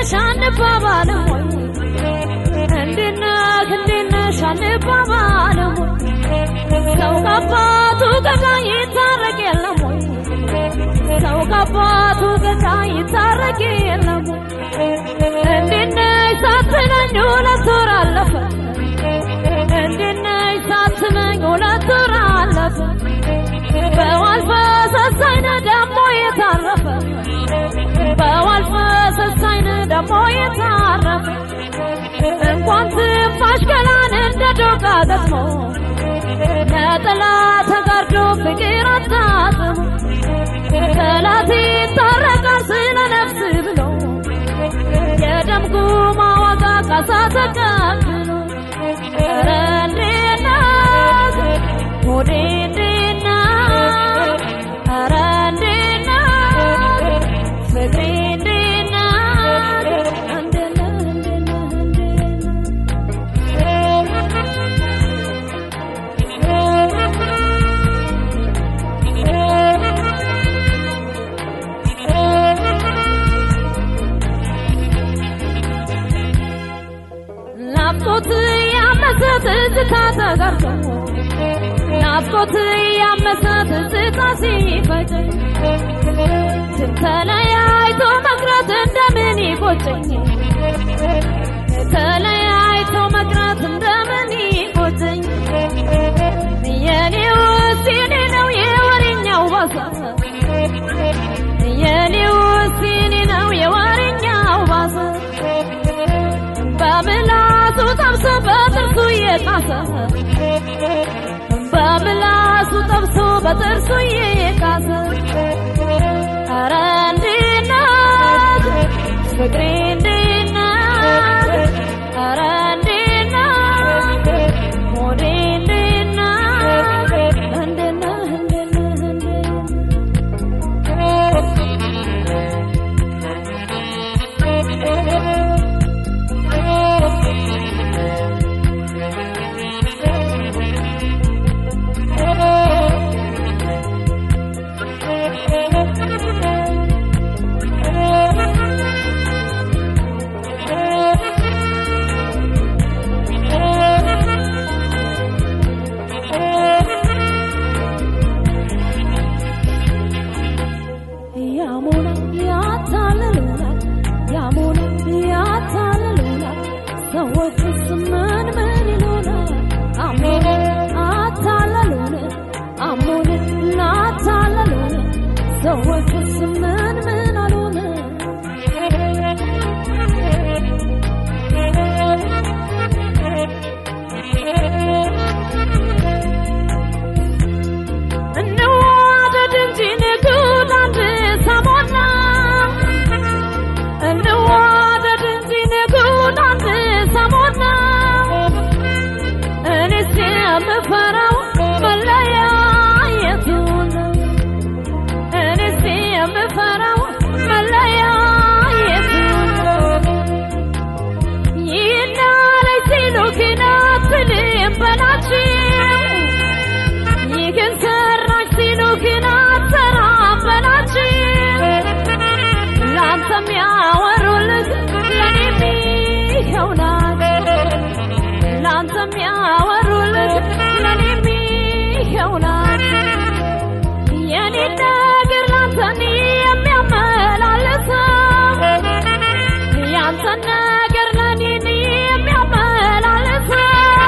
ነሽ አንባባልም ወይ እንዴት ነህ እንዴት ነሽ አንባባልም ወይ ሰው ከአባቱ ገዳይ ይታረቅ የለም ወይ ሰው ከአባቱ ገዳይ ይታረቅ የለም ወይ እንዴት ነሽ ሳትለኝ ሁለት ወር አለፈ እንዴት ነሽ ሳትለኝ ሁለት ወር አለፈ በዋል ፈሰሳይነ ደሞ የታረፈ በዋል ፈሰሳይነ ደሞ የታረፈ እንኳን ትንፋሽ ገላን እንደ ዶቃ ገጥሞ ነጠላ ተጋርዶ ፍቅር አጣጥሞ ጠላት ይታረቃል ስለ ነፍስ ብሎ የደም ጉማ ዋጋ ካሳ ተቀብሎ ኧረ እንዴት ናት ሆዴ እንዴት ናት ኧረ እንዴት ናት ፍቅሬ እንዴት ናት እንዴት ነህ እንዴት ነህ እንዴት ናፍቆት ያመሰ ትዝታ ተጋርቶ ናፍቆት ያመሰ ትዝታ ሲፈጀኝ ተለያይቶ መቅረት እንደምን ይቆጨኝ ተለያይቶ መቅረት እንደምን ይቆጨኝ የኔው ሲኔ ነው የወሬኛው ባሰ የኔው ሲኔ ነው የወሬኛው ባሰ በምላሱ ጠብሶ በጥርሱ እየቃሰ በምላሱ ጠብሶ በጥርሱ እየቃሰ ኧረ እንዴት ናት ፍቅሬ እንዴት ናት ኧረ እንዴት ናት ሆዴ እንዴት ናት እንዴት ነህ እንዴት ነህ እንዴት ያሞና ያታልሉናል ያሞና ያታልሉናል ሰዎችስ ምን ምን ይሉናል አሞን አታለሉን አሞን ላታለሉን ሰዎችስ ምን ምን አሉን እንዋደድ እንጂ ንጉድ አንድ ሰሞን ነው። እንዋደድ እንጂ ንጉድ አንድ ሰሞን ነው። እኔስ የምፈራው መለያየቱን ነው። እኔስ የምፈራው መለያየቱን ነው። ይናለኝ ሲሉ ግን አትልም በላቸው ይህን ሰራሽ ሲሉ ግን አትሰራም በላቸው ለአንተም ያወሩልህ ለእኔም ይኸው ናቸው ለአንተም ያወሩልህ ለእኔም ይኸው ናቸው የኔ ነገር ላንተን የሚያመላልሰው ያንተን ነገር ለኔን የሚያመላልሰው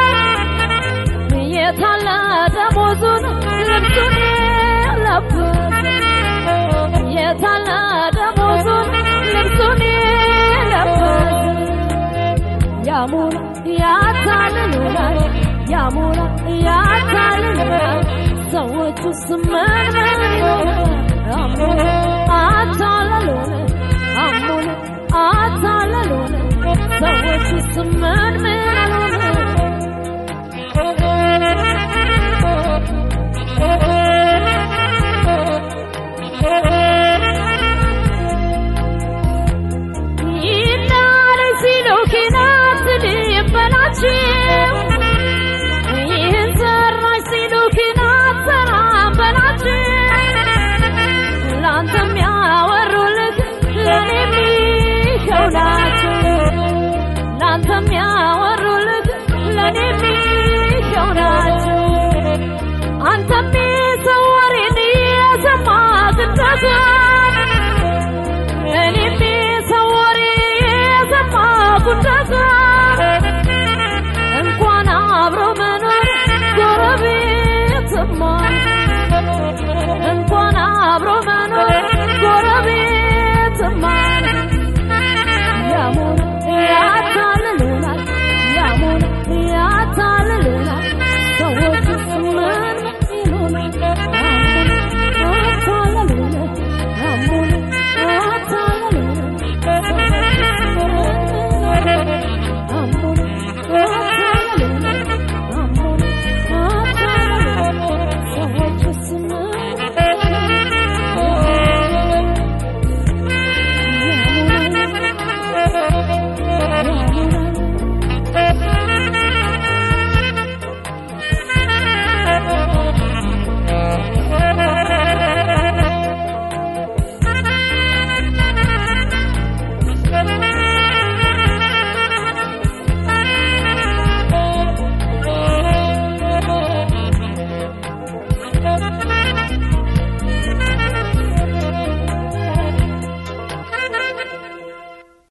የታለ ደሞዙን ልብሱን የለበሰ የታለ ደሞዙን ልብሱን የለበሰ ያሙና ያታልሉናል ያሙና ያታልሉናል ሰዎቹ ስምን ምን ይሆናል አሞና